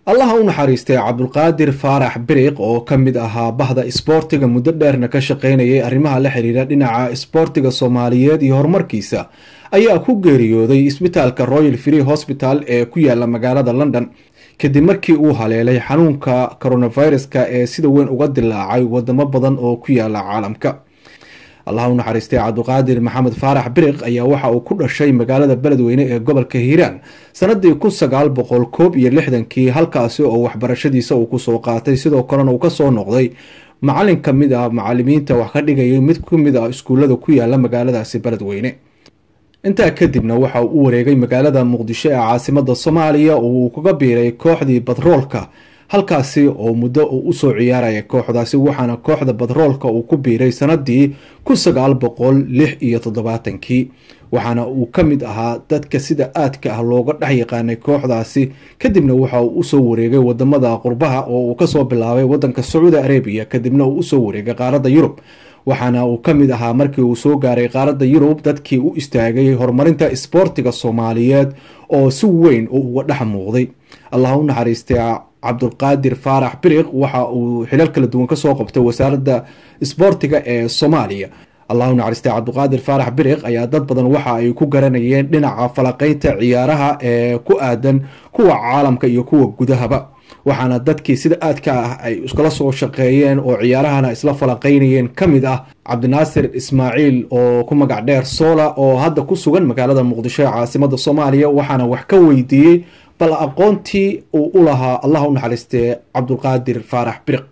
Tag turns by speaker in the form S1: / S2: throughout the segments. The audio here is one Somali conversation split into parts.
S1: allaha u naxariistay cabdulqaadir faarax biriq oo ka mid ahaa bahda isboortiga muddo dheerna ka shaqaynayay arrimaha la xiriira dhinaca isboortiga soomaaliyeed iyo horumarkiisa ayaa ku geeriyooday isbitaalka royal free hosbital ee ku yaala magaalada london kadib markii uu haleelay xanuunka coronaviruska ee sida weyn uga dilaacay wadamo badan oo ku yaala caalamka allaha u naxariistay cabdulqaadir maxamed faarax biriq ayaa waxa uu ku dhashay magaalada beledweyne ee gobolka hiiraan sanadii kun sagaal boqol koob iyo lixdankii halkaasi oo waxbarashadiisa uu kusoo qaatay sidoo kalena uu kasoo noqday macalin ka mid ah macalimiinta wax ka dhigayay mid kamid ah iskuullada ku yaala magaaladaasi beledweyne intaa kadibna waxa uu u wareegay magaalada muqdisho ee caasimada soomaaliya oo uu kaga biiray kooxdii badroolka halkaasi oo muddo uu usoo ciyaaraya kooxdaasi waxaana kooxda badroolka uu ku biiray sanadii kun sagaal boqol lix iyo toddobaatankii waxaana uu ka mid ahaa dadka sida aadka ah looga dhex yaqaanay kooxdaasi kadibna waxa uu usoo wareegay wadamada qurbaha oo uu kasoo bilaabay wadanka sacuudi arabiya kadibna uu usoo wareegay qaaradda yurub waxaana uu ka mid ahaa markii uu soo gaaray qaaradda yurub dadkii u istaagay horumarinta isboortiga soomaaliyeed oo si weyn uu uga dhex muuqday allah u naxariistay cabdulqaadir faarax biriq waxa uu xilal kala duwan kasoo qabtay wasaaradda isboortiga ee soomaaliya allahu naxariistay cabdulqaadir faarax biriq ayaa dad badan waxa ay ku garanayeen dhinaca falaqeynta ciyaaraha ee ku aadan kuwa caalamka iyo kuwa gudahaba waxaana dadkii sida aadka ah ay iskala soo shaqeeyeen oo ciyaarahana isla falaqeynayeen ka mid ah cabdinaasir ismaaciil oo ku magac dheer soola oo hadda ku sugan magaalada muqdisho ee caasimada soomaaliya waxaana wax ka weydiiyey bal aqoontii uu u lahaa allah u naxariistee cabdulqaadir faarax biriq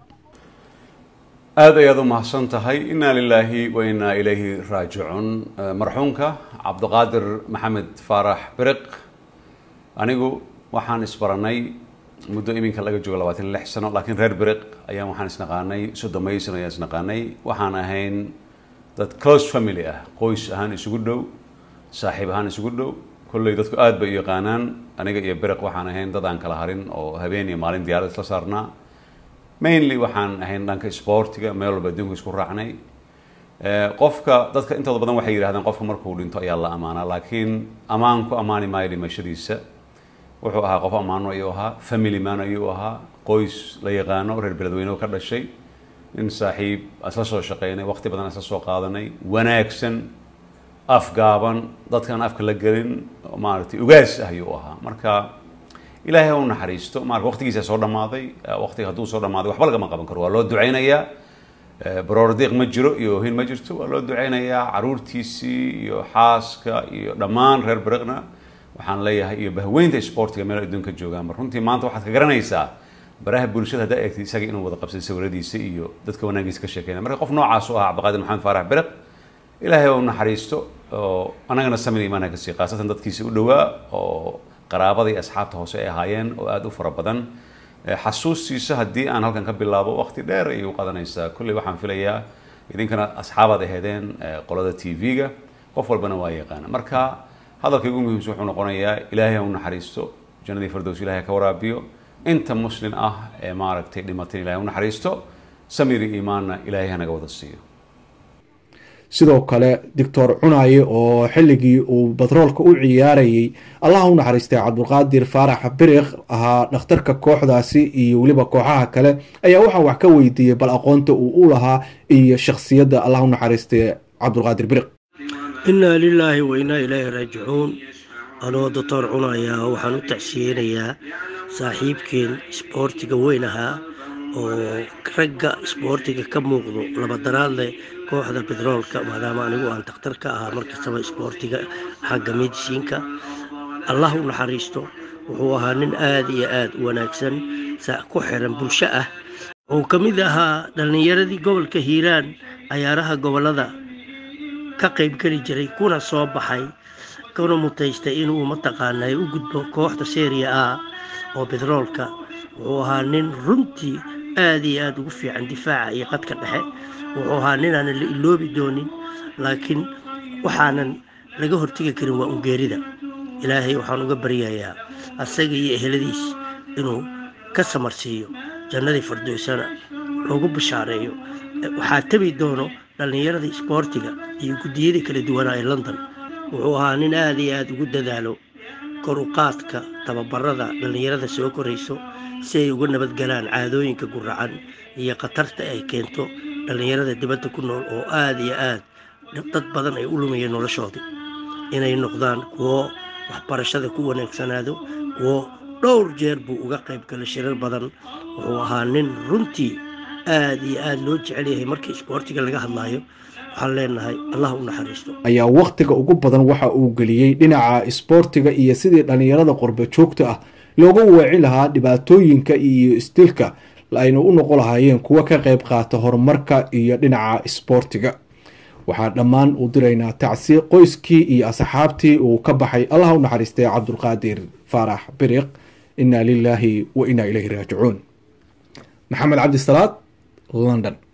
S2: aada ayaad u mahadsan tahay inaa lilaahi wa inaa ilayhi raajicuun marxuumka cabdiqaadir maxamed faarax biriq anigu waxaan isbaranay muddo iminka laga joogo labaatan lix sano laakiin reer biriq ayaan waxaan isnaqaanay soddon sano ayaan isnaqaanay waxaan ahayn dad close family ah qoys ahaan isugu dhow saaxiib ahaan isugu dhow kolley dadku aada bay u yaqaanaan aniga iyo biriq waxaan ahayn dad aan kala harin oo habeen iyo maalin diyaarad isla saarnaa mainly waxaan ahayn dhanka sportiga meel walba adduunka isku raacnay qofka dadka intooda badan waxay yidhahdeen qofka markuu dhinto ayaa la amaanaa laakiin ammaan ku ammaani maayo dhimashadiisa wuxuu ahaa qof ammaano ayuu ahaa family man ayuu ahaa qoys la yaqaano reer beledweyne ka dhashay nin saaxiib isla soo shaqeynay waqti badan isla soo qaadanay wanaagsan afgaaban dadkaan afka la gelin maaragtay ugaas ah ayuu ahaa marka ilaahay u naxariisto marka waqtigiisa soo dhammaaday waqtiga hadduu soo dhammaaday waxba lagama qaban karo waa loo duceynayaa baroordiiq ma jiro iyo ohin ma jirto waa loo duceynayaa caruurtiisii iyo xaaska iyo dhammaan reer beriqna waxaan leeyahay iyo bahweynta sportiga meel adduunka joogaanba runtii maanta waxaad ka garanaysaa baraha bulshada haddaa eegtay isaga inuu wada qabsay sawiradiisa iyo dadka wanaagiisa ka sheekeynaya marka qof noocaas u ahaa cabdiqaadir maxamed faarax beriq ilaahay u naxariisto oo anagana samir imaana ka sii khaasatan dadkiisa u dhowaa oo qaraabada iyo asxaabta hoose ay ahaayeen oo aada u fara badan xasuustiisa haddii aan halkan ka bilaabo waqti dheer ayay u qadanaysaa kolley waxaan filayaa idinkana asxaabaad aheedeen qolada t v-ga qof walbana waa yaqaana marka hadalka ugu muhiimsan wuxuu noqonayaa ilaahay ha u naxariisto jannadii fardows ilahay ka waraabiyo inta muslim ah ee maaragtay dhimatay ilahay u naxariisto samir iyo iimaanna ilaahay hanaga wada siiyo
S1: sidoo kale doctor cunaye oo xilligii uu batroolka u ciyaarayay allaha u naxariistay cabdulqaadir faarax biriq ahaa dhakhtarka kooxdaasi iyo weliba kooxaha kale ayaa waxaa wax ka weydiiyey bal aqoonta uu u lahaa iyo shakhsiyadda allah u naxariistay cabdulqaadir biriq
S3: innaa lilaahi wa innaa ilaahi raajicuun anoo doctor cunaya waxaan u tacsiyeynayaa saaxiibkeen isboortiga weyn ahaa oo ragga isboortiga ka muuqdo labadaraad leh kooxda betroolka maadaama anigu aan dakhtar ka ahaa markastaba isboortiga xagga medisiinka allah u naxariisto wuxuu ahaa nin aada iyo aada u wanaagsan ku xiran bulsho ah wuxuu ka mid ahaa dhallinyaradii gobolka hiiraan cayaaraha gobollada ka qaybgeli jiray kuna soo baxay kuna mutaystay inuu mataqaanay u gudbo kooxda seriya a oo betroolka wuxuu ahaa nin runtii aada iyo aada ugu fiican difaaca iyo qadka dhexe wuxuu ahaa ninaanan la iloobi doonin laakiin waxaanan laga hortegi karin waa ungeerida ilaahay waxaan uga baryayaa asaga iyo eheladiis inuu ka samarsiiyo jannadii fardoysana loogu bashaareeyo waxaa tebi doono dhallinyarada isboortiga iyo guddiyada kala duwanaa ee london wuxuu ahaa nin aada iyo aada ugu dadaalo koruqaadka tababarada dhallinyarada soo korayso si ay uga nabadgalaan caadooyinka guracan iyo khatarta ay keento dhallinyarada dibadda ku nool oo aada iyo aad dad badan ay u lumayeen noloshoodii inay noqdaan kuwo waxbarashada ku wanaagsanaado kuwo dhowr jeer buu uga qayb galay shirar badan wuxuu ahaa nin runtii aada iyo aada loo jecel yahay markii isboortiga laga hadlaayo waxaan leenahay allah u naxariisto
S1: ayaa wakhtiga ugu badan waxa uu geliyey dhinaca isboortiga iyo sidii dhallinyarada qurba joogta ah looga weeci lahaa dhibaatooyinka iyo isdilka ayna u noqon lahaayeen kuwo ka qayb qaata horumarka iyo dhinaca isboortiga waxaa dhammaan u diraynaa tacsi qoyskii iyo asxaabtii uu ka baxay allah u naxariistay cabdulqaadir faarax biriq inaa lilaahi wa inaa ilayhi raajicuun maxamed cabdisalaad london